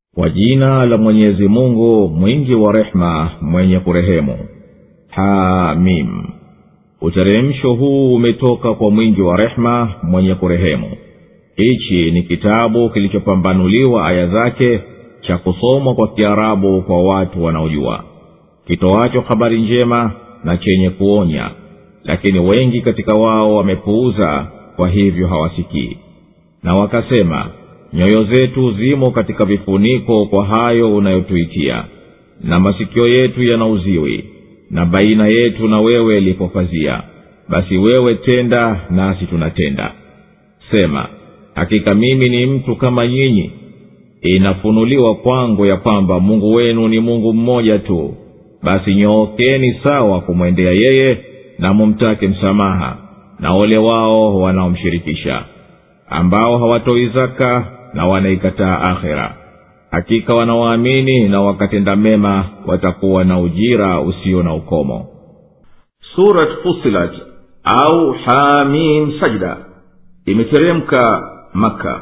kwa jina la mwenyezi mungu mwingi wa rehema mwenye kurehemu hamim uteremsho huu umetoka kwa mwingi wa rehema mwenye kurehemu hichi ni kitabu kilichopambanuliwa aya zake cha kusomwa kwa kiarabu kwa watu wanaojua kitoacho habari njema na chenye kuonya lakini wengi katika wao wamepuuza kwa hivyo hawasikii na wakasema nyoyo zetu zimo katika vifuniko kwa hayo unayotuitia na masikio yetu yana uziwi na baina yetu na wewe lipo pazia basi wewe tenda nasi tunatenda sema hakika mimi ni mtu kama nyinyi inafunuliwa kwangu ya kwamba mungu wenu ni mungu mmoja tu basi nyookeni sawa kumwendea yeye na mumtake msamaha na ole wao wanaomshirikisha ambao hawatoi zaka na wanaikataa akhera hakika wanaoamini na wakatenda mema watakuwa na ujira usio na ukomo surat fusilat au hamim sajda imeteremka maka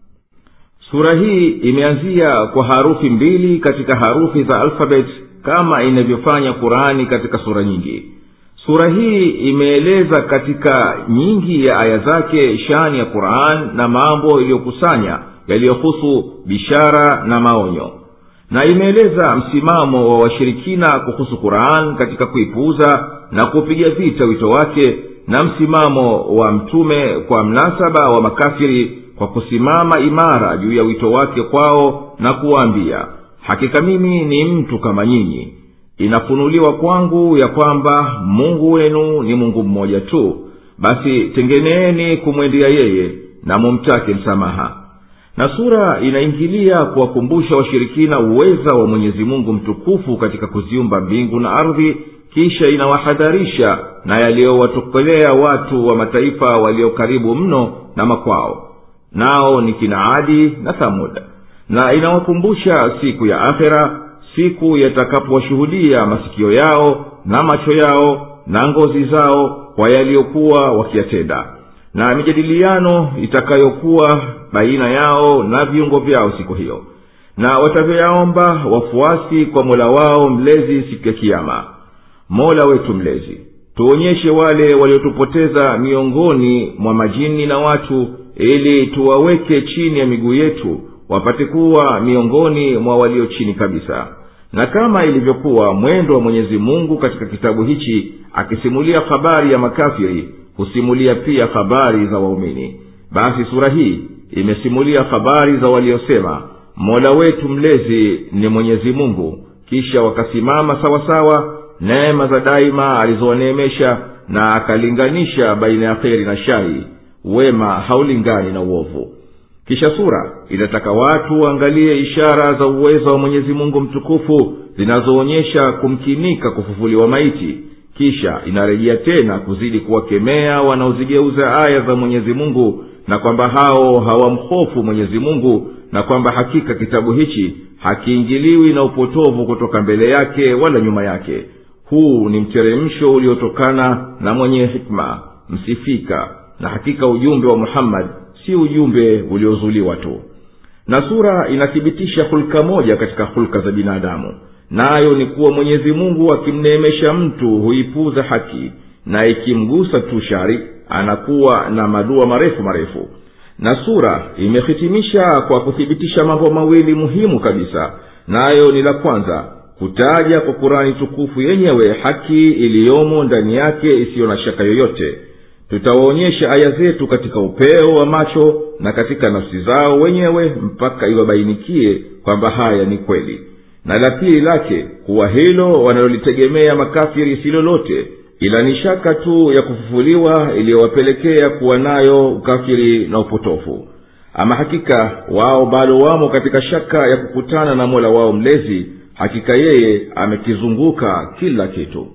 sura hii imeanzia kwa harufi mbili katika harufi za alfabet kama inavyofanya qurani katika sura nyingi sura hii imeeleza katika nyingi ya aya zake shani ya quran na mambo iliyokusanya yaliyohusu bishara na maonyo na imeeleza msimamo wa washirikina kuhusu quran katika kuipuuza na kupiga vita wito wake na msimamo wa mtume kwa mnasaba wa makafiri kwa kusimama imara juu ya wito wake kwao na kuwaambia hakika mimi ni mtu kama nyinyi inafunuliwa kwangu ya kwamba mungu wenu ni mungu mmoja tu basi tengeneeni kumwendea yeye na mumtake msamaha na sura inaingilia kuwakumbusha washirikina uweza wa mwenyezi mungu mtukufu katika kuziumba mbingu na ardhi kisha inawahadharisha na yaliyowatokelea watu wa mataifa walio karibu mno na makwao nao ni kina adi na thamuda na inawakumbusha siku ya akhera siku yatakapowashuhudia masikio yao na macho yao na ngozi zao kwa yaliyokuwa wakiyatenda na mijadiliano itakayokuwa baina yao na viungo vyao siku hiyo na watavyoyaomba wafuasi kwa mola wao mlezi siku ya kiama mola wetu mlezi tuonyeshe wale waliotupoteza miongoni mwa majini na watu ili tuwaweke chini ya miguu yetu wapate kuwa miongoni mwa walio chini kabisa na kama ilivyokuwa mwendo wa mwenyezi mungu katika kitabu hichi akisimulia habari ya makafiri husimulia pia habari za waumini basi sura hii imesimulia habari za waliosema mola wetu mlezi ni mwenyezi mungu kisha wakasimama sawasawa neema za daima alizowaneemesha na akalinganisha baina ya kheri na shari wema haulingani na uovu kisha sura inataka watu waangalie ishara za uwezo wa mwenyezi mungu mtukufu zinazoonyesha kumkinika kufufuliwa maiti kisha inarejea tena kuzidi kuwakemea wanaozigeuza aya za mwenyezi mungu na kwamba hao hawamhofu mwenyezi mungu na kwamba hakika kitabu hichi hakiingiliwi na upotovu kutoka mbele yake wala nyuma yake huu ni mteremsho uliotokana na mwenye hikma msifika na hakika ujumbe wa muhammadi si ujumbe uliozuliwa tu na sura inathibitisha hulka moja katika hulka za binadamu nayo ni kuwa mwenyezi mungu akimneemesha mtu huipuza haki na ikimgusa tu shari anakuwa na madua marefu marefu na sura imehitimisha kwa kuthibitisha mambo mawili muhimu kabisa nayo ni la kwanza kutaja kwa kurani tukufu yenyewe haki iliyomo ndani yake isiyo na shaka yoyote tutawaonyesha aya zetu katika upeo wa macho na katika nafsi zao wenyewe mpaka iwabainikie kwamba haya ni kweli na la pili lake kuwa hilo wanalolitegemea makafiri si lolote ila ni shaka tu ya kufufuliwa iliyowapelekea kuwa nayo ukafiri na upotofu ama hakika wao bado wamo katika shaka ya kukutana na mola wao mlezi hakika yeye amekizunguka kila kitu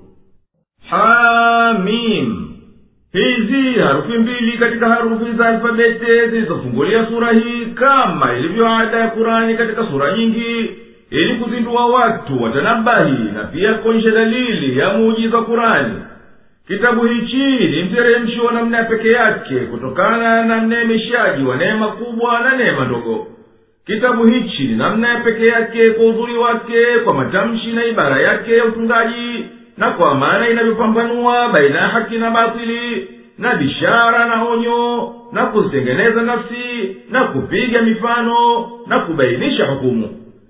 hamim hizi harufi mbili katika harufi za alfabete zilizofungulia sura hii kama ilivyo ada ya kurani katika sura nyingi ili kuzindua watu watanabahi na pia kuonyesha dalili ya muujiza wa kurani kitabu hichi ni mteremsho wa namna ya peke yake kutokana na mneemeshaji wa neema kubwa na neema ndogo kitabu hichi ni namna ya peke yake kwa uzuri wake kwa matamshi na ibara yake ya utungaji na kwa maana inavyopambanua baina ya haki na batili na bishara na onyo na kuzitengeneza nafsi na kupiga mifano na kubainisha hukumu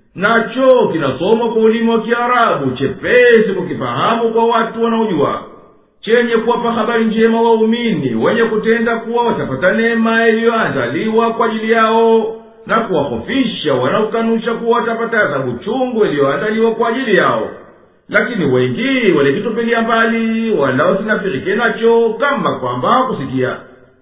nacho kinasomwa kwa ulimi wa kiarabu chepesi kukifahamu kwa watu wanaojua chenye kuwapa habari njema waumini wenye kutenda kuwa watapata neema iliyoandaliwa kwa ajili yao na kuwahofisha wanaokanusha kuwa watapata adhabu chungu iliyoandaliwa kwa ajili yao lakini wengi walikitupilia mbali wala wasinafirike nacho kama kwamba hakusikia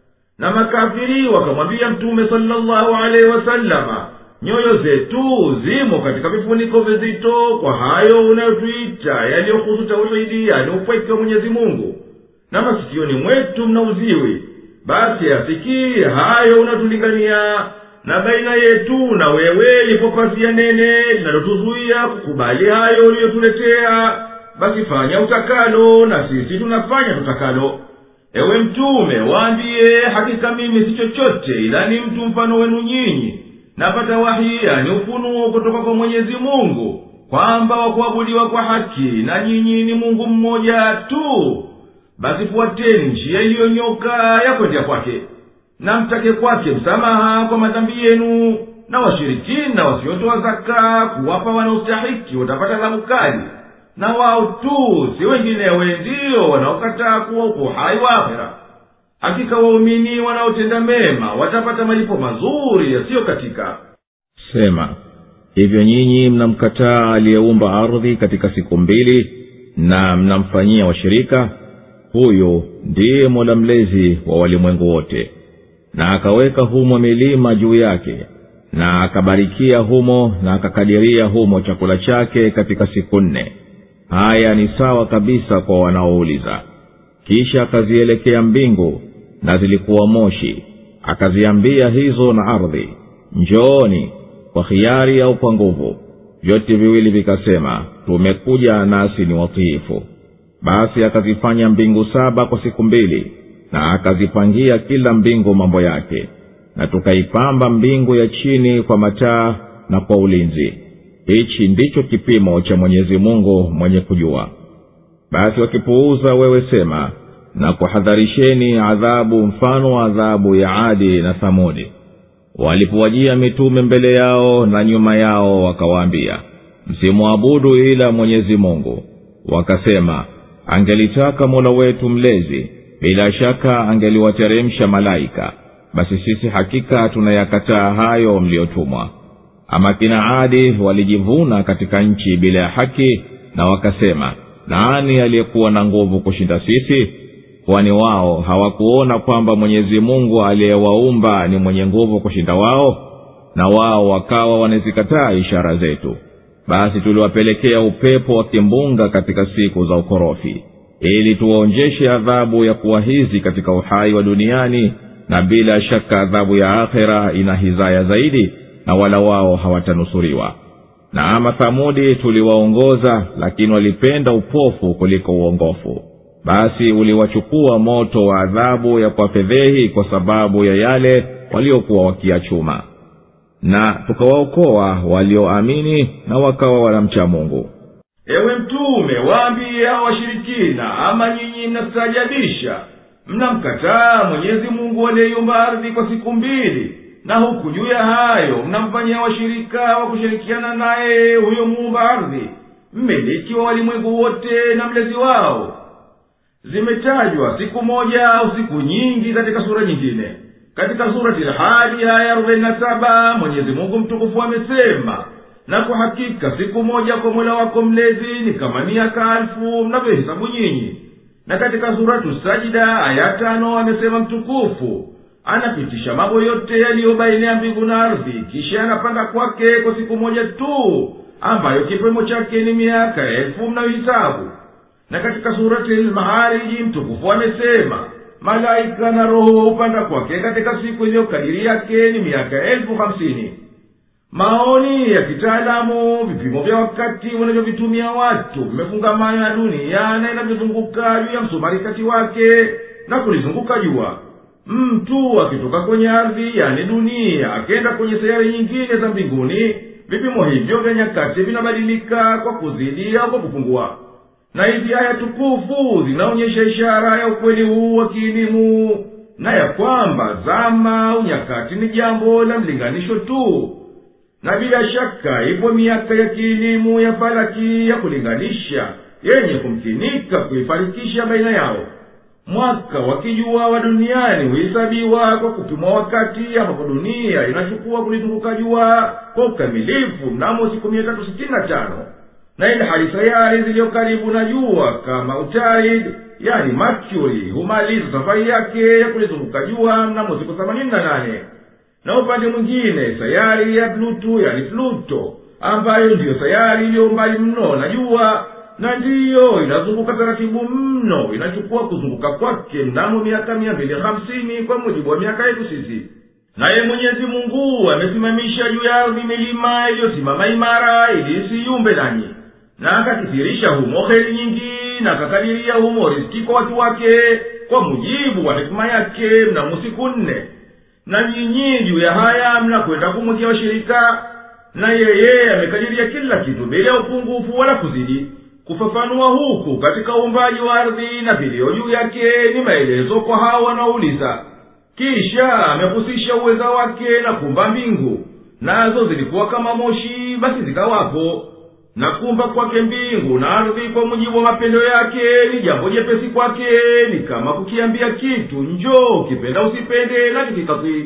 na makafiri wakamwambia mtume salllahu alaihi wasalama nyoyo zetu zimo katika vifuniko vizito kwa hayo unayotuita yaliyohusu tauhidi yani upweke wa mwenyezi mungu na masikioni mwetu mna uziwi basi asikii hayo unatulingania na baina yetu na wewe lipo pazia nene linalotuzuia kukubali hayo uliyotuletea basi fanya utakalo na sisi tunafanya tutakalo ewe mtume waambiye hakika mimi si chochote ila ni mtu mfano wenu nyinyi napata wahi yani ufunuo kutoka kwa mwenyezi mungu kwamba wakuabudiwa kwa haki na nyinyi ni mungu mmoja tu basi fuateni njia iliyonyoka ya kwendea kwake na mtake kwake msamaha kwa madhambi yenu na washirikina wasiotoa zaka kuwapa wanaostahiki watapata adhabu kali na wao tu si wenginewe ndiyo wanaokataa kuwa uko hai wa akhera hakika waumini wanaotenda mema watapata malipo mazuri yasiyokatika sema hivyo nyinyi mnamkataa aliyeumba ardhi katika siku mbili na mnamfanyia washirika huyu ndiye mola mlezi wa walimwengu wote na akaweka humo milima juu yake na akabarikia humo na akakadiria humo chakula chake katika siku nne haya ni sawa kabisa kwa wanaouliza kisha akazielekea mbingu na zilikuwa moshi akaziambia hizo na ardhi njooni kwa hiari au kwa nguvu vyote viwili vikasema tumekuja nasi ni watiifu basi akazifanya mbingu saba kwa siku mbili na akazipangia kila mbingu mambo yake na tukaipamba mbingu ya chini kwa mataa na kwa ulinzi hichi ndicho kipimo cha mwenyezi mungu mwenye kujua basi wakipuuza wewe sema na kuhadharisheni adhabu mfano wa adhabu ya adi na thamudi walipowajia mitume mbele yao na nyuma yao wakawaambia msimwabudu ila mwenyezi mungu wakasema angelitaka mola wetu mlezi bila shaka angeliwateremsha malaika basi sisi hakika tunayakataa hayo mliyotumwa ama kina adi walijivuna katika nchi bila ya haki na wakasema nani aliyekuwa na nguvu kushinda sisi kwani wao hawakuona kwamba mwenyezi mungu aliyewaumba ni mwenye nguvu kushinda wao na wao wakawa wanazikataa ishara zetu basi tuliwapelekea upepo wa kimbunga katika siku za ukorofi ili tuwaonjeshe adhabu ya kuwa hizi katika uhai wa duniani na bila shaka adhabu ya akhera ina hizaya zaidi na wala wao hawatanusuriwa na ama thamudi tuliwaongoza lakini walipenda upofu kuliko uongofu basi uliwachukua moto wa adhabu ya kuwafedhehi kwa sababu ya yale waliokuwa wakiachuma na tukawaokoa walioamini na wakawa wanamcha mungu ewe mtume waambiye hao washirikina ama nyinyi mnastaajabisha mnamkataa mwenyezi mungu aliyeiumba ardhi kwa siku mbili na huku juu ya hayo mnamfanyia washirika wa kushirikiana naye huyo muumba ardhi mmiliki wa walimwengu wote na mlezi wao zimetajwa siku moja au siku nyingi katika sura nyingine katika surati lhadi haya arobaini na saba mwenyezi mungu mtukufu amesema na kwa hakika siku moja kwa mola wako mlezi ni kama miaka alfu mnavyohesabu nyinyi na katika suratu sajida aya tano amesema mtukufu anapitisha mambo yote yaliyo baina ya mbingu na ardhi kisha anapanda kwake kwa siku moja tu ambayo kipimo chake ni miaka elfu mnayohisabu na katika surati lmahariji mtukufu amesema malaika na roho hupanda kwake katika siku iliyokadiri yake ni miaka elfu hamsini maoni ya kitaalamu vipimo vya wakati wanavyovitumia watu vimefungamana na dunia na inavyozunguka juu ya msumari kati wake na kulizunguka jua mtu akitoka kwenye ardhi yani dunia akenda kwenye sayari nyingine za mbinguni vipimo hivyo vya nyakati vinabadilika kwa kuzidi au kwa kupungua na hizi aya tukufu zinaonyesha ishara ya ukweli huu wa kielimu na ya kwamba zama au nyakati ni jambo la mlinganisho tu na bila shaka ipo miaka ya kielimu ya falaki ya kulinganisha yenye kumkinika kuifarikisha baina yao mwaka wa kijua wa duniani huhesabiwa kwa kupimwa wakati ambapo dunia inachukua kulizunguka jua kwa ukamilifu mnamo siku mia tatu sitini na tano na ili hali sayari ziliyo karibu na jua kama utaid yani mercury humaliza safari yake ya kulizunguka jua mnamo siku themanini na nane na upande mwingine sayari ya pluto yani pluto ambayo ndiyo sayari iliyo mbali mno na jua na ndiyo inazunguka taratibu mno inachukua kuzunguka kwake mnamo miaka mia mbili hamsini kwa mujibu wa miaka yetu sisi naye mwenyezi mungu amesimamisha juu ya ardhi milima iliyosimama imara ili isiyumbe nanyi na akakithirisha humo heri nyingi na akakadiria humo riski kwa watu wake kwa mujibu wa hikima yake mnamo siku nne na nyinyi juu ya haya mnakwenda kumwekea washirika na yeye amekadiria kila kitu bila ya upungufu wala kuzidi kufafanua huku katika uumbaji wa ardhi na vilio juu yake ni maelezo kwa hawa wanaouliza kisha amehusisha uweza wake na kumba mbingu nazo zilikuwa kama moshi basi zikawapo na kumba kwake mbingu na ardhi kwa mujibu wa mapendo yake ni jambo jepesi kwake ni kama kukiambia kitu njoo ukipenda usipende na kikikakwi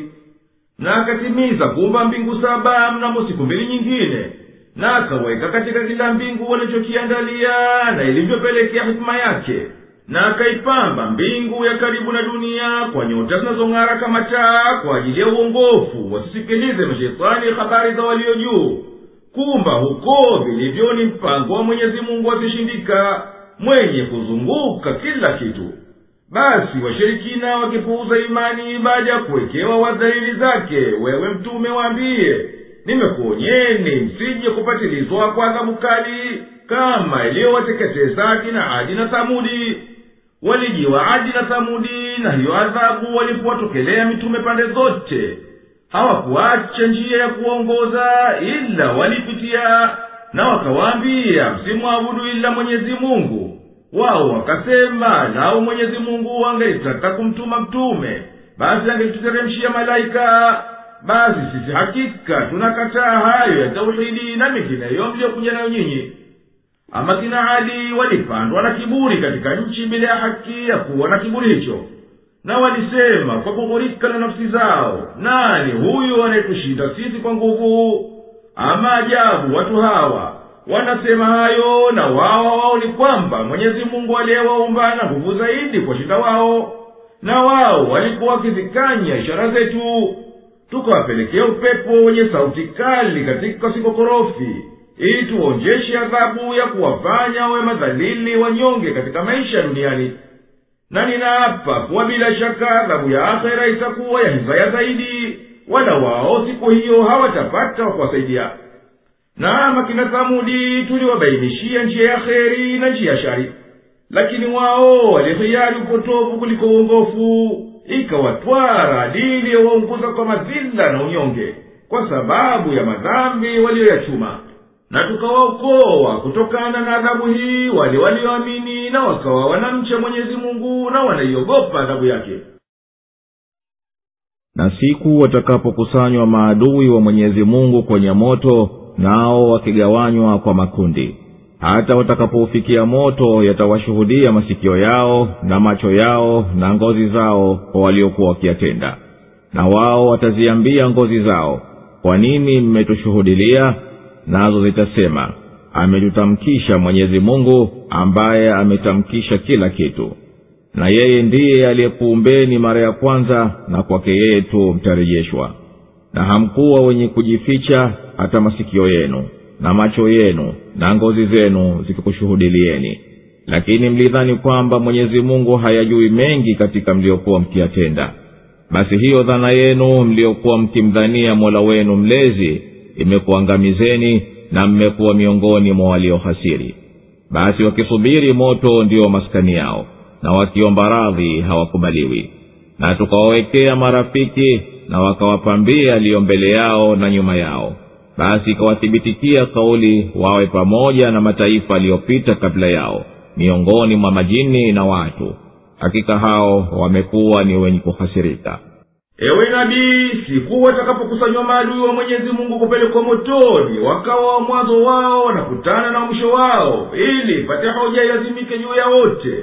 na akatimiza kuumba mbingu saba mnamo siku mbili nyingine na akaweka katika kila mbingu walichokiandalia na ilivyopelekea hikima yake na akaipamba mbingu ya karibu na dunia kwa nyota zinazong'ara kama taa kwa ajili ya uongofu wasisikilize mashetani habari za walio juu kumba huko vilivyo ni mpango wa mwenyezi mungu asishindika mwenye kuzunguka kila kitu basi washirikina wakipuuza imani baada ya kuwekewa wadhalili zake wewe mtume waambiye nimekuonyeni msije kupatilizwa kwa adhabu kali kama iliyowateketeza akina adi na thamudi walijiwa adi na thamudi na hiyo adhabu walipowatokelea mitume pande zote hawakuacha njia ya kuwaongoza ila walipitia na wakawaambia msimwabudu ila mwenyezi mungu wao wakasema lau mwenyezi mungu angelitaka kumtuma mtume basi angelituteremshia malaika basi sisi hakika tunakataa hayo ya tauhidi na mengineyo mliyokuja nayo nyinyi ama kina adi walipandwa na kiburi katika nchi bila ya haki ya kuwa na kiburi hicho na walisema kwa kughurika na nafsi zao nani huyu anayetushinda sisi kwa nguvu ama ajabu watu hawa wanasema hayo na wao wao ni kwamba mwenyezi mungu aliyewaumba na nguvu zaidi kwa shinda wao na wao walikuwa wakizikanya ishara zetu tukawapelekea upepo wenye sauti kali katika sikokorofi ili tuonjeshe adhabu ya kuwafanya wawe madhalili wanyonge katika maisha duniani na ninaapa kuwa bila shaka adhabu ya akhera itakuwa ya hizaya zaidi wala wao siku hiyo hawatapata wa kuwasaidia na makina thamudi tuliwabainishia njia ya kheri na njia ya shari lakini wao walihiari upotovu kuliko uongofu ikawatwara adili ya waunguza kwa madhila na unyonge kwa sababu ya madhambi waliyoyachuma na tukawaokoa kutokana na adhabu hii wale walioamini na wakawa wanamcha mwenyezi mungu na wanaiogopa adhabu yake na siku watakapokusanywa maadui wa mwenyezi mungu kwenye moto nao wakigawanywa kwa makundi hata watakapoufikia moto yatawashuhudia masikio yao na macho yao na ngozi zao kwa waliokuwa wakiyatenda na wao wataziambia ngozi zao kwa nini mmetushuhudilia nazo zitasema ametutamkisha mwenyezi mungu ambaye ametamkisha kila kitu na yeye ndiye aliyekuumbeni mara ya kwanza na kwake yeye tu mtarejeshwa na hamkuwa wenye kujificha hata masikio yenu na macho yenu na ngozi zenu zikikushuhudilieni lakini mlidhani kwamba mwenyezi mungu hayajui mengi katika mliokuwa mkiyatenda basi hiyo dhana yenu mliokuwa mkimdhania mola wenu mlezi imekuangamizeni na mmekuwa miongoni mwa waliohasiri basi wakisubiri moto ndio maskani yao na wakiomba radhi hawakubaliwi na tukawawekea marafiki na wakawapambia yaliyo mbele yao na nyuma yao basi ikawathibitikia kauli wawe pamoja na mataifa yaliyopita kabla yao miongoni mwa majini na watu hakika hao wamekuwa ni wenye kuhasirika ewe nabii siku watakapokusanywa maadui wa mwenyezi mungu kupelekwa motoni wakawa wa mwanzo wao wanakutana na mwisho wao ili pate hoja ilazimike juu ya wote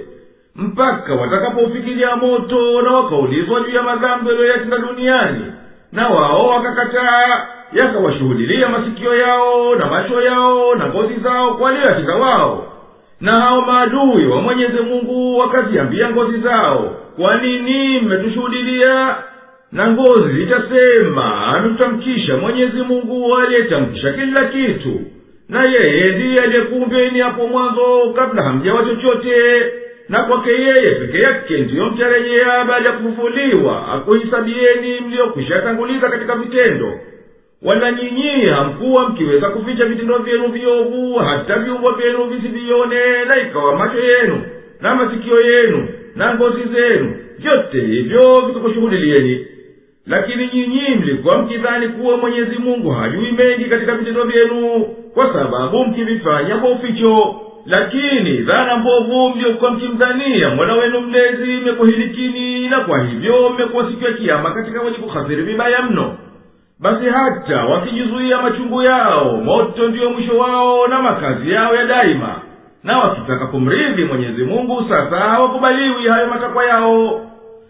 mpaka watakapoufikiria moto na wakaulizwa juu ya madhambi walioyatenda duniani na wao wakakataa yakawashuhudilia masikio yao na macho yao na ngozi zao kwa aliyoyatenda wao na hao maadui wa mwenyezi mungu wakaziambia ngozi zao kwa nini mmetushuhudilia na ngozi zitasema ametutamkisha mwenyezi mungu aliyetamkisha kila kitu na yeye ndiye aliyekuumbeni hapo mwanzo kabla hamjawa chochote na kwake yeye peke yake ndiyo mtarejea baada ya kufufuliwa akuhisabieni mliyokwisha tanguliza katika vitendo wala nyinyi hamkuwa mkiweza kuficha vitendo vyenu viovu hata viungo vyenu visivione na ikawa macho yenu na masikio yenu na ngozi zenu vyote hivyo vikakushuhudilieni lakini nyinyi mlikuwa mkidhani kuwa mwenyezi mungu hajui mengi katika vitendo vyenu kwa sababu mkivifanya kwa uficho lakini dhana mbovu mliokuwa mkimdhania mola wenu mlezi imekuhilikini na kwa hivyo mmekuwa siku ya kiama katika wenye kuhasiri vibaya mno basi hata wakijizuia machungu yao moto ndiyo mwisho wao na makazi yao ya daima na wakitaka kumridhi mwenyezi mungu sasa hawakubaliwi hayo matakwa yao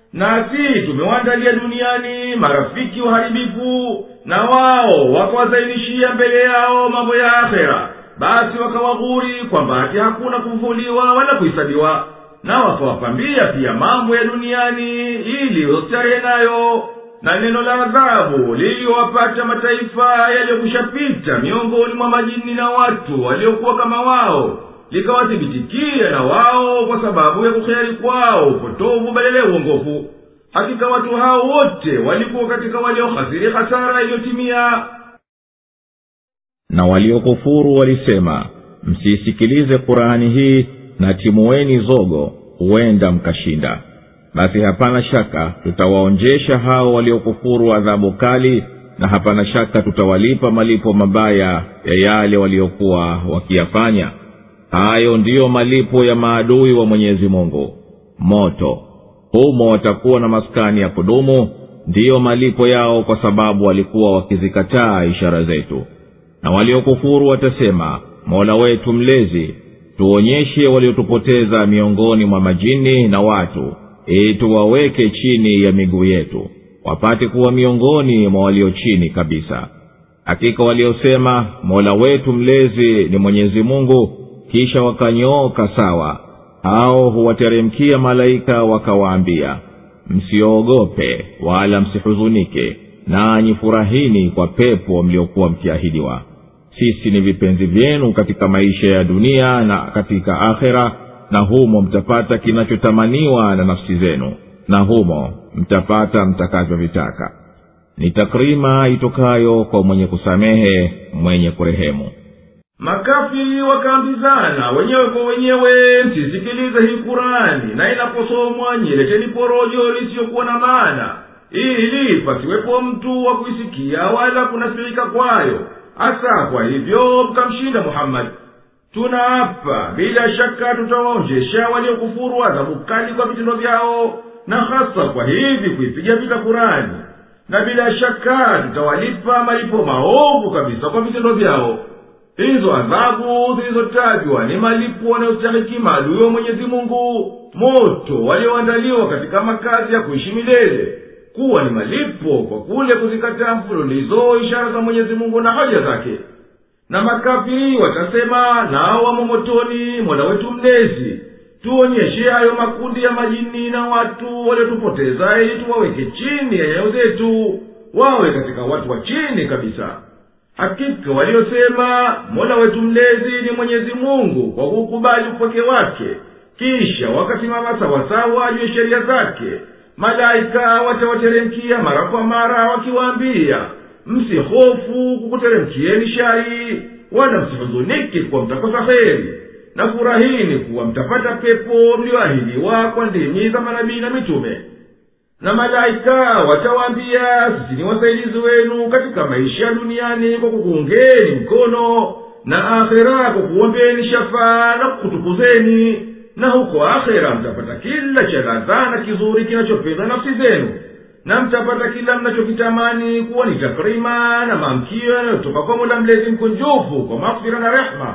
nasi tumewaandalia duniani marafiki waharibifu na wao wakawazainishia mbele yao mambo ya akhera basi wakawaghuri kwamba hati hakuna kufufuliwa wala kuhisabiwa na wakawapambia pia mambo ya duniani ili wastarehe nayo na neno la adhabu liliyowapata mataifa yaliyokushapita miongoni mwa majini na watu waliokuwa kama wao likawathibitikia na wao kwa sababu ya kukheri kwao upotovu badala ya uongofu hakika watu hao wote walikuwa katika waliohasiri hasara iliyotimia na waliokufuru walisema msiisikilize kurani hii na timuweni zogo huenda mkashinda basi hapana shaka tutawaonjesha hao waliokufuru adhabu kali na hapana shaka tutawalipa malipo mabaya ya yale waliokuwa wakiyafanya hayo ndiyo malipo ya maadui wa mwenyezi mungu moto humo watakuwa na maskani ya kudumu ndiyo malipo yao kwa sababu walikuwa wakizikataa ishara zetu na waliokufuru watasema mola wetu mlezi tuonyeshe waliotupoteza miongoni mwa majini na watu ili tuwaweke chini ya miguu yetu wapate kuwa miongoni mwa walio chini kabisa hakika waliosema mola wetu mlezi ni mwenyezi mungu kisha wakanyooka sawa hao huwateremkia malaika wakawaambia msioogope wala msihuzunike nanyi furahini kwa pepo mliokuwa mkiahidiwa sisi ni vipenzi vyenu katika maisha ya dunia na katika akhera na humo mtapata kinachotamaniwa na nafsi zenu na humo mtapata mtakavyovitaka ni takrima itokayo kwa mwenye kusamehe mwenye kurehemu makafiri wakaambizana wenyewe kwa wenyewe msisikilize hii kurani na inaposomwa nyileteni porojo lisiyokuwa na maana ili pasiwepo mtu wa kuisikia wala kunasirika kwayo hasa kwa hivyo mkamshinda muhammadi tunaapa bila shaka tutawaonjesha waliokufuru adhabu kali kwa vitendo vyao na hasa kwa hivi kuipiga vita kurani na bila shaka tutawalipa malipo maovu kabisa kwa vitendo vyao hizo adhabu zilizotajwa ni malipo wanayostahiki maadui wa mwenyezi mungu moto walioandaliwa katika makazi ya kuishi milele kuwa ni malipo kwa kule kuzikataa mfululizo ishara za mwenyezi mungu na hoja zake na makafiri watasema nao wamo motoni mola wetu mlezi tuonyeshe hayo makundi ya majini na watu waliotupoteza ili tuwaweke chini ya nyayo zetu wawe katika watu wa chini kabisa hakika waliosema mola wetu mlezi ni mwenyezi mungu kwa kuukubali upweke wake kisha wakasimama sawasawa juu ya sheria zake malaika watawateremkia mara kwa mara wakiwaambia msihofu kukuteremkieni shari wala msihuzuniki kuwa mtakosa heri na furahini kuwa mtapata pepo mlioahidiwa kwa ndimi za manabii na mitume na malaika watawaambia sisi ni wasaidizi wenu katika maisha ya duniani kwa kukuungeni mkono na akhera kwa kuombeni shafaa na kukutukuzeni na huko akhera mtapata kila cha ladha na kizuri kinachopenda nafsi zenu na mtapata kila mnachokitamani kuwa ni takrima na maamkio yanayotoka kwa mola mlezi mkunjufu kwa maghfira na rehma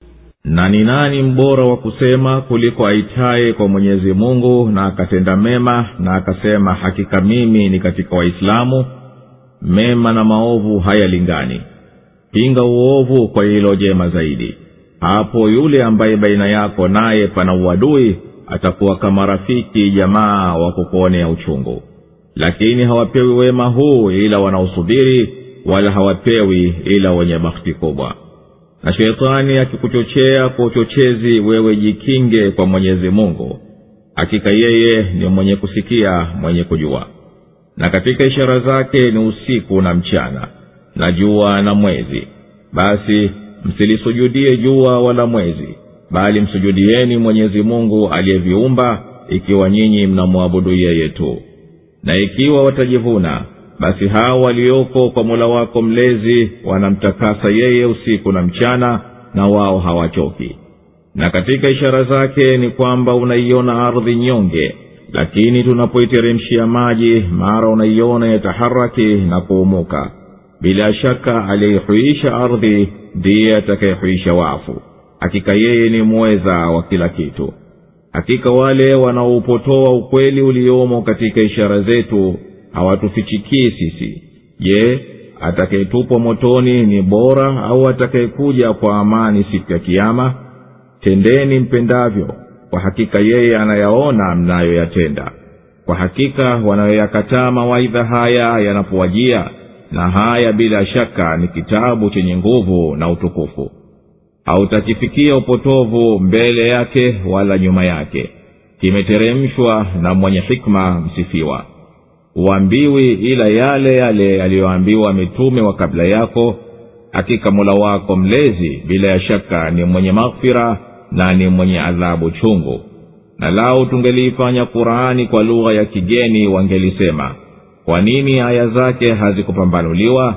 na ni nani mbora wa kusema kuliko aitaye kwa mwenyezi mungu na akatenda mema na akasema hakika mimi ni katika waislamu mema na maovu hayalingani pinga uovu kwa lililo jema zaidi hapo yule ambaye baina yako naye pana uadui atakuwa kama rafiki jamaa wa kukuonea uchungu lakini hawapewi wema huu ila wanaosubiri wala hawapewi ila wenye bakhti kubwa na sheitani akikuchochea kwa uchochezi wewe jikinge kwa mwenyezi mungu hakika yeye ni mwenye kusikia mwenye kujua na katika ishara zake ni usiku na mchana na jua na mwezi basi msilisujudie jua wala mwezi bali msujudieni mwenyezi mungu aliyeviumba ikiwa nyinyi mnamwabudu yeye tu na ikiwa watajivuna basi hao walioko kwa mola wako mlezi wanamtakasa yeye usiku na mchana na wao hawachoki na katika ishara zake ni kwamba unaiona ardhi nyonge lakini tunapoiteremshia maji mara unaiona yataharaki na kuumuka bila shaka aliyeihuisha ardhi ndiye atakayehuisha wafu hakika yeye ni mweza wa kila kitu hakika wale wanaoupotoa ukweli uliomo katika ishara zetu hawatufichikii sisi je atakayetupwa motoni ni bora au atakayekuja kwa amani siku ya kiama tendeni mpendavyo kwa hakika yeye anayaona mnayoyatenda kwa hakika wanayoyakataa mawaidha haya yanapowajia na haya bila shaka ni kitabu chenye nguvu na utukufu hautakifikia upotovu mbele yake wala nyuma yake kimeteremshwa na mwenye hikma msifiwa huambiwi ila yale yale yaliyoambiwa mitume wa kabla yako hakika mola wako mlezi bila ya shaka ni mwenye maghfira na ni mwenye adhabu chungu na lau tungeliifanya qurani kwa lugha ya kigeni wangelisema kwa nini aya zake hazikupambanuliwa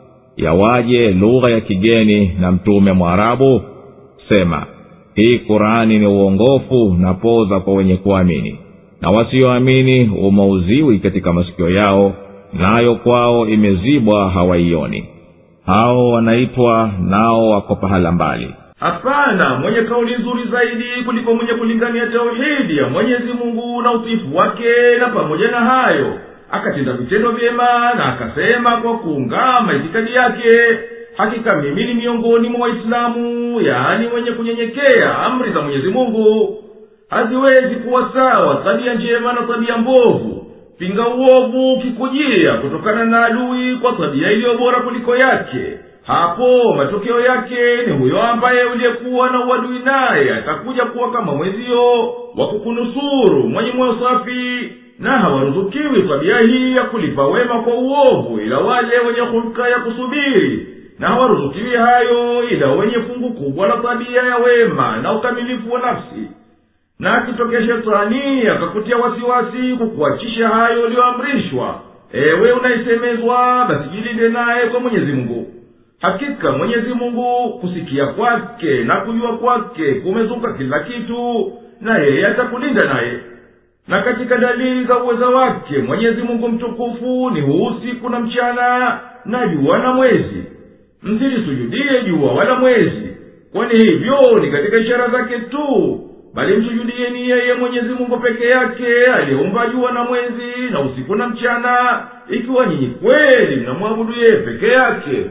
yawaje lugha ya kigeni na mtume mwarabu sema hii qurani ni uongofu na poza kwa wenye kuamini na wasioamini umauziwi katika masikio yao nayo kwao imezibwa hawaioni hao wanaitwa nao wako pahala mbali hapana mwenye kauli nzuri zaidi kuliko mwenye kulingania tauhidi ya mwenyezi mungu na utiifu wake na pamoja na hayo akatenda vitendo vyema na akasema kwa kuungama itikadi yake hakika mimi ni miongoni mwa waislamu yaani mwenye kunyenyekea amri za mwenyezi mungu haziwezi kuwa sawa tabia njema na tabia mbovu pinga uovu ukikujia kutokana na adui kwa tabia iliyo bora kuliko yake hapo matokeo yake ni huyo ambaye uliyekuwa na uadui naye atakuja kuwa kama mwezio wa kukunusuru mwenye moyo safi na hawaruzukiwi tabia hii ya kulipa wema kwa uovu ila wale wenye hulka ya kusubiri na hawaruzukiwi hayo ila wenye fungu kubwa la tabia ya wema na ukamilifu wa nafsi na akitokea shetani akakutia wasiwasi kukuachisha hayo uliyoamrishwa ewe unaisemezwa basi jilinde naye kwa mwenyezi mungu hakika mwenyezi mungu kusikia kwake na kujua kwake kumezuka kila kitu na yeye atakulinda naye na katika dalili za uweza wake mwenyezi mungu mtukufu ni huu usiku na mchana na jua na mwezi msilisujudie jua wala mwezi kwani hivyo ni katika ishara zake tu bali msujudieni yeye mwenyezi mungu peke yake aliyeumba jua na mwezi na usiku na mchana ikiwa nyinyi kweli mnamwabudu yeye peke yake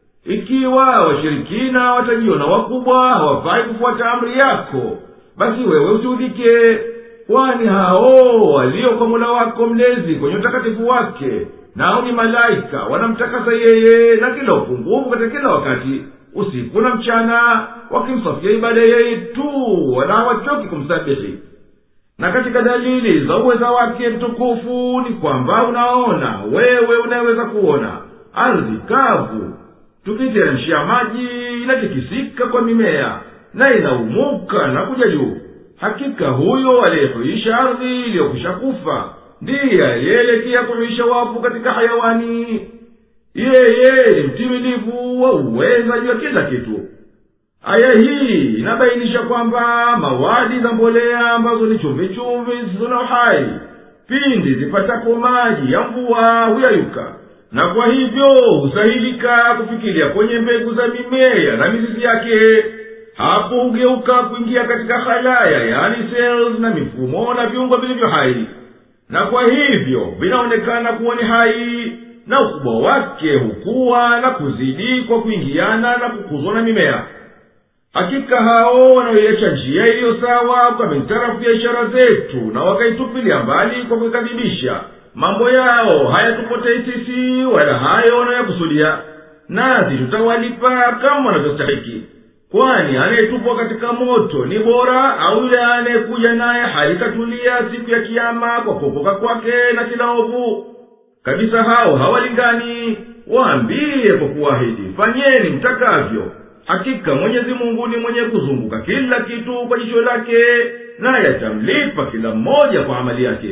ikiwa washirikina watajiona wakubwa hawafai kufuata amri yako basi wewe usiudhike kwani hao walio kwa mola wako mlezi kwenye utakatifu wake nao ni malaika wanamtakasa yeye na kila upungufu katika kila wakati usiku na mchana wakimsafia ibada yeye tu wala hawachoki kumsabihi na katika dalili za uweza wake mtukufu ni kwamba unaona wewe unayeweza kuona ardhi kavu tukiteremshia maji inatikisika kwa mimea na inaumuka na kuja juu hakika huyo aliyehuisha ardhi iliyokwisha kufa ndiye aliyeelekea kurudisha wafu katika hayawani yeye ni mtimilivu wa uweza juu ya kila kitu aya hii inabainisha kwamba mawadi za mbolea ambazo ni chumvichumvi zisizo na uhai pindi zipatapo maji ya mvua huyayuka na kwa hivyo husahilika kufikiria kwenye mbegu za mimea na mizizi yake hapo hugeuka kuingia katika halaya yani cells na mifumo na viungo vilivyo hai na kwa hivyo vinaonekana kuwa ni hai na ukubwa wake hukuwa na kuzidi kwa kuingiana na kukuzwa na mimea hakika hao wanaoiacha njia iliyo sawa kwa mitarafu ya ishara zetu na wakaitupilia mbali kwa kuikadhibisha mambo yao hayatupotei sisi wala hayo wanayokusudia nasi tutawalipa kama wanavyostahiki kwani anayetupwa katika moto ni bora au yule anayekuja naye halikatulia siku ya kiama kwa kuokoka kwake na kila ovu kabisa hao hawalingani waambie kwa kuahidi fanyeni mtakavyo hakika mwenyezi mungu ni mwenye kuzunguka kila kitu kwa jicho lake naye atamlipa kila mmoja kwa amali yake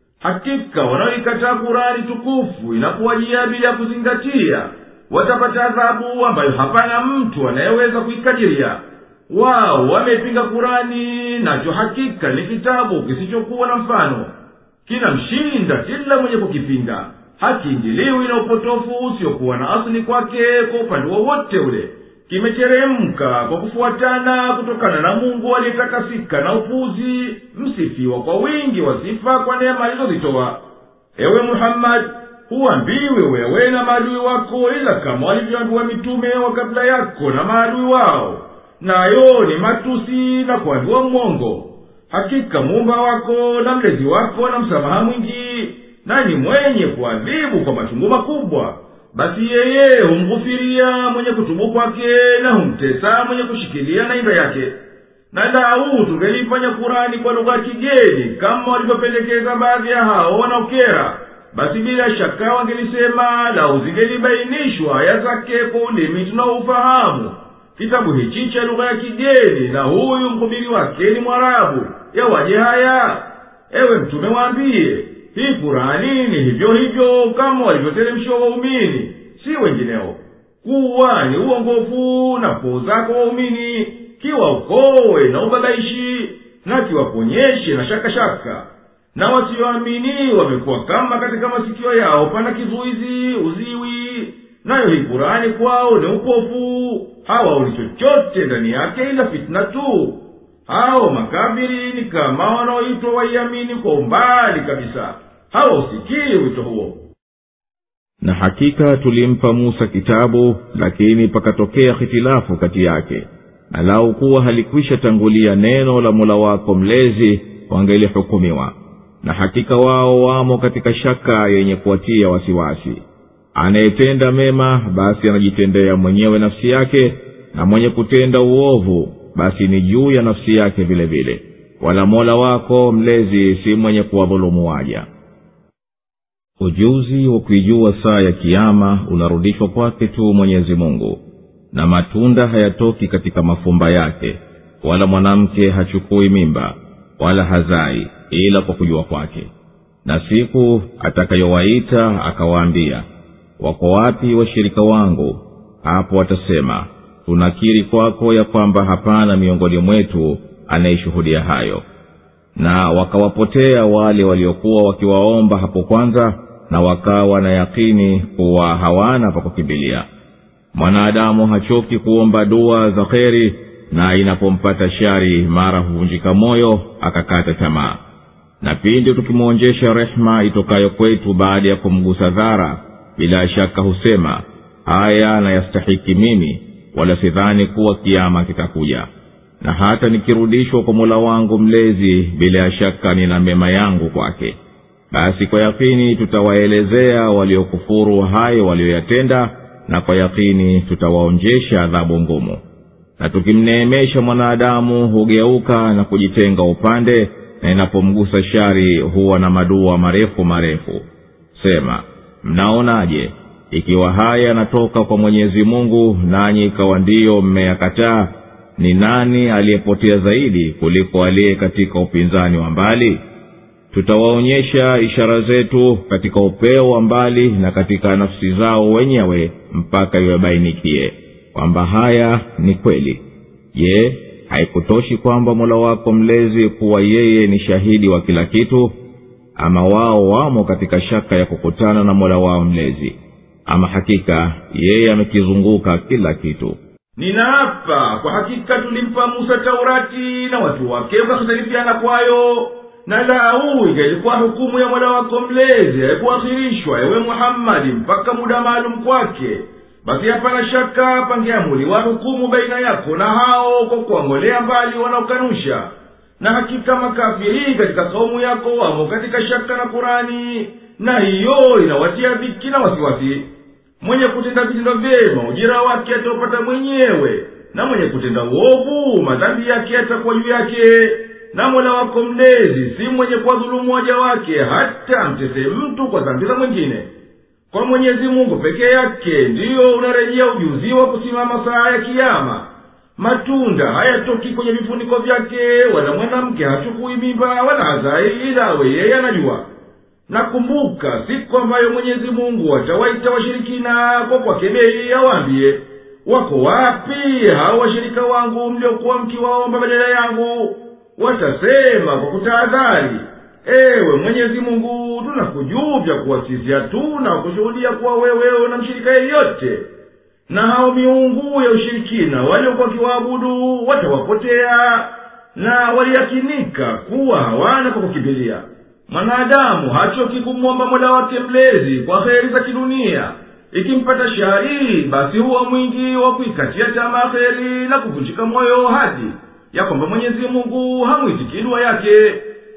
hakika wanaoikataa kurani tukufu inakuwajia bila ya kuzingatia watapata adhabu ambayo hapana mtu anayeweza kuikadiria wao wamepinga kurani nacho hakika ni kitabu kisichokuwa na mfano kinamshinda kila mwenye kukipinga hakiingiliwi na upotofu usiokuwa na asili kwake kwa upande wowote ule kimeteremka kwa kufuatana kutokana na mungu aliyetakasika na upuzi msifiwa kwa wingi wa sifa kwa neema alizozitoa ewe muhammadi huambiwe wewe na maadui wako ila kama walivyoambiwa mitume wa kabla yako na maadui wao nayo ni matusi na kuambiwa mwongo hakika muumba wako na mlezi wako na msamaha mwingi na ni mwenye kuadhibu kwa machungu makubwa basi yeye humghufiria mwenye kutubu kwake na humtesa mwenye kushikilia na imba yake na lau tungelifanya kurani kwa lugha ya kigeni kama walivyopendekeza baadhi ya hao wanaokera basi bila shaka wangelisema lau zingelibainishwa aya zake kwa ulimi tunaoufahamu kitabu hichi cha lugha ya kigeni na huyu mhubiri wake ni mwarabu yawaje haya ewe mtume waambiye hii kurani ni hivyo hivyo kama walivyoteremshiwa waumini si wengineo kuwa ni uongofu na koo zako waumini kiwaokowe na ubabaishi na kiwaponyeshe na shakashaka shaka. na wasioamini wamekuwa kama katika masikio yao pana kizuizi uziwi nayo hii kurani kwao ni upofu hawaoni chochote ndani yake ila fitna tu hao makafiri ni kama wanaoitwa waiamini kwa umbali kabisa hawausikii wito huo na hakika tulimpa musa kitabu lakini pakatokea hitilafu kati yake na lau kuwa halikwisha tangulia neno la mola wako mlezi wangelihukumiwa na hakika wao wamo katika shaka yenye kuwatia wasiwasi anayetenda mema basi anajitendea mwenyewe nafsi yake na mwenye kutenda uovu basi ni juu ya nafsi yake vile vile wala mola wako mlezi si mwenye kuwadhulumu waja ujuzi wa kuijua saa ya kiama unarudishwa kwake tu mwenyezi mungu na matunda hayatoki katika mafumba yake wala mwanamke hachukui mimba wala hazai ila kwa kujua kwake na siku atakayowaita akawaambia wako wapi washirika wangu hapo watasema tunakiri kwako ya kwamba hapana miongoni mwetu anayeshuhudia hayo na wakawapotea wale waliokuwa wakiwaomba hapo kwanza na wakawa na yakini kuwa hawana pa kukimbilia mwanadamu hachoki kuomba dua za kheri na inapompata shari mara huvunjika moyo akakata tamaa na pindi tukimwonjesha rehema itokayo kwetu baada ya kumgusa dhara bila shaka husema haya nayastahiki mimi wala sidhani kuwa kiama kitakuja na hata nikirudishwa kwa mola wangu mlezi bila ya shaka nina mema yangu kwake basi kwa yakini tutawaelezea waliokufuru hayo walioyatenda na kwa yakini tutawaonjesha adhabu ngumu na tukimneemesha mwanadamu hugeuka na kujitenga upande na inapomgusa shari huwa na madua marefu marefu sema mnaonaje ikiwa haya yanatoka kwa mwenyezi mungu nanyi ikawa ndiyo mmeyakataa ni nani aliyepotea zaidi kuliko aliye katika upinzani wa mbali tutawaonyesha ishara zetu katika upeo wa mbali na katika nafsi zao wenyewe mpaka iwabainikie kwamba haya ni kweli je haikutoshi kwamba mola wako mlezi kuwa yeye ni shahidi wa kila kitu ama wao wamo katika shaka ya kukutana na mola wao mlezi ama hakika yeye amekizunguka kila kitu ninaapa kwa hakika tulimpa musa taurati na watu wake wakahitalifiana kwayo na lau ingelikuwa hukumu ya mola wako mlezi haikuakhirishwa ewe muhammadi mpaka muda maalum kwake basi hapana shaka pangeamuliwa hukumu baina yako na hao kwa kuwang'olea mbali wanaokanusha na hakika makafiri katika kaumu yako wamo katika shaka na kurani na hiyo inawatia dhiki na wasiwasi mwenye kutenda vitendo vyema ujira wake ataupata mwenyewe na mwenye kutenda uovu madhambi yake yatakuwa juu yake na mola wako mlezi si mwenye kuwadhulumu waja wake hata amtese mtu kwa dhambi za mwingine kwa mwenyezi mungu peke yake ndiyo unarejea ujuzi wa kusimama saa ya kiama matunda hayatoki kwenye vifuniko vyake wala mwanamke hachukui mimba wala hazai ila awe yeye anajua nakumbuka siku ambayo mwenyezi mungu atawaita washirikina kwa kwakebei awaambie wako wapi hao washirika wangu mliokuwa mkiwaomba badala yangu watasema kwa kutahadhari ewe mwenyezi mungu tunakujuvya kuwa sisi hatuna kushuhudia kuwa wewe na mshirika yeyote na hao miungu ya ushirikina waliokuwa wakiwaabudu watawapotea na waliyakinika kuwa hawana kwa kukimbilia mwanadamu hachoki kumwomba mola wake mlezi kwa heri za kidunia ikimpata shari basi huwa mwingi wa kuikatia tamaa heri na kuvunjika moyo hadi ya kwamba mwenyezi mungu hamwitiki dua yake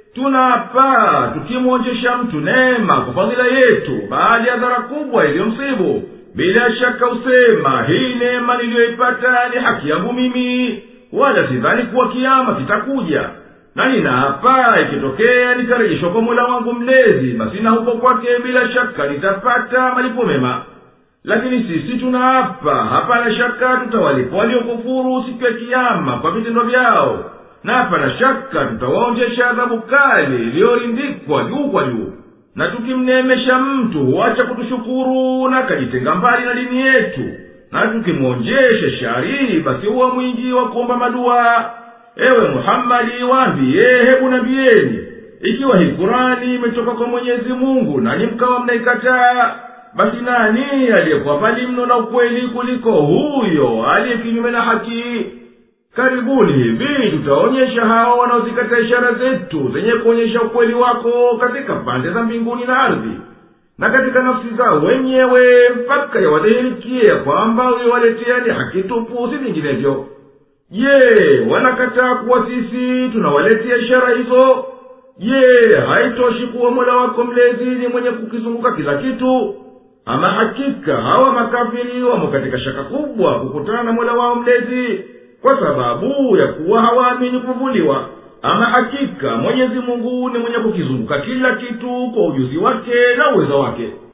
tunapa tukimwonjesha mtu neema kwa fadhila yetu baada ya dhara kubwa iliyomsibu bila shaka usema hii neema niliyoipata ni haki yangu mimi wala sidhani kuwa kiama kitakuja na ninaapa ikitokea nitarejeshwa kwa mola wangu mlezi basi na huko kwake bila shaka nitapata malipo mema lakini sisi tunaapa hapana shaka tutawalipa waliokufuru siku ya kiama kwa vitendo vyao na hapana shaka tutawaonjesha adhabu kali iliyorindikwa juu kwa juu na tukimneemesha mtu huacha kutushukuru na akajitenga mbali na dini yetu na tukimwonjesha shari basi huwa mwingi wa kuomba madua ewe muhammadi waambiye hebu nambiyeni ikiwa hii kurani imetoka kwa mwenyezi mungu nanyi mkawa mnaikataa basi nani aliyekuwa mbali mno na ukweli kuliko huyo aliye kinyume na haki karibuni hivi tutaonyesha hao wanaozikataa ishara zetu zenye kuonyesha ukweli wako katika pande za mbinguni na ardhi na katika nafsi zao wenyewe mpaka yawadhihirikie ya kwamba uliowaletea ni haki tupu si vinginevyo je wanakataa kuwa sisi tunawaletea ishara hizo je haitoshi kuwa mola wako mlezi ni mwenye kukizunguka kila kitu ama hakika hawa makafiri wamo katika shaka kubwa kukutana na mola wao mlezi kwa sababu ya kuwa hawaamini kuvuliwa ama hakika mwenyezi mungu ni mwenye kukizunguka kila kitu kwa ujuzi wake na uwezo wake